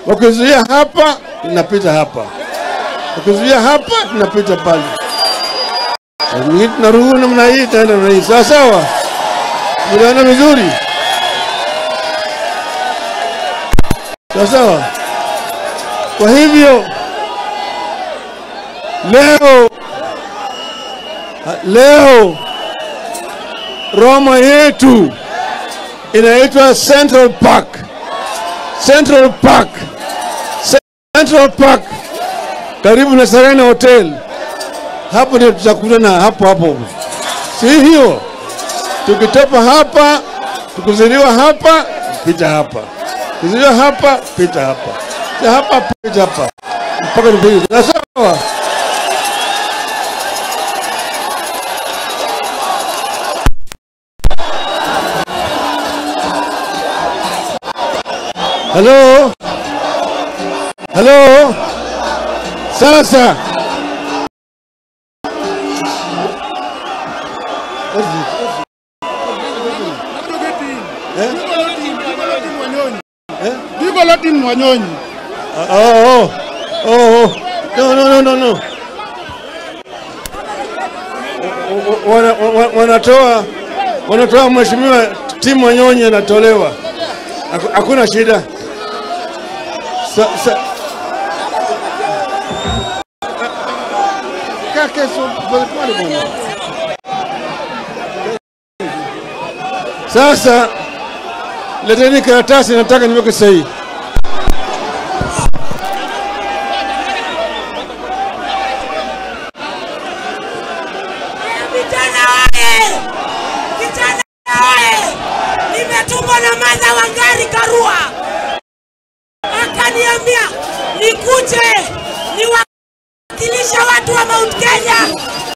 Wakizuia hapa, inapita hapa, wakizuia hapa, inapita pale. Mingine tunaruhu namna hii, itaenda namna hii, sawa sawa. Mnaona vizuri, sawa sawa. Kwa hivyo leo leo Roma yetu inaitwa Central Park. Central Park. Central Park karibu na Serena Hotel. Hapo ndio tutakutana hapo hapo, si hiyo? Tukitopa hapa, tukizaliwa hapa, pita hapa, tukizaliwa hapa, pita hapa, si hapa, pita hapa mpaka tufike. Na sawa. Halo, halo, sasa Biko Latin Wanyonyi. Oh, oh, oh, oh. No, no, no, no, no. Wana- wana- Wanatoa wanatoa mheshimiwa timu Wanyonyi anatolewa, Haku- hakuna shida. Sa, sa. Kaa kesho polepole bwana. Sasa leteni karatasi, nataka niweke sahihi. Vijana oye! Vijana oye! Nimetumwa na Martha Wangari Karua, akaniambia nikuje niwakilisha watu wa Mount Kenya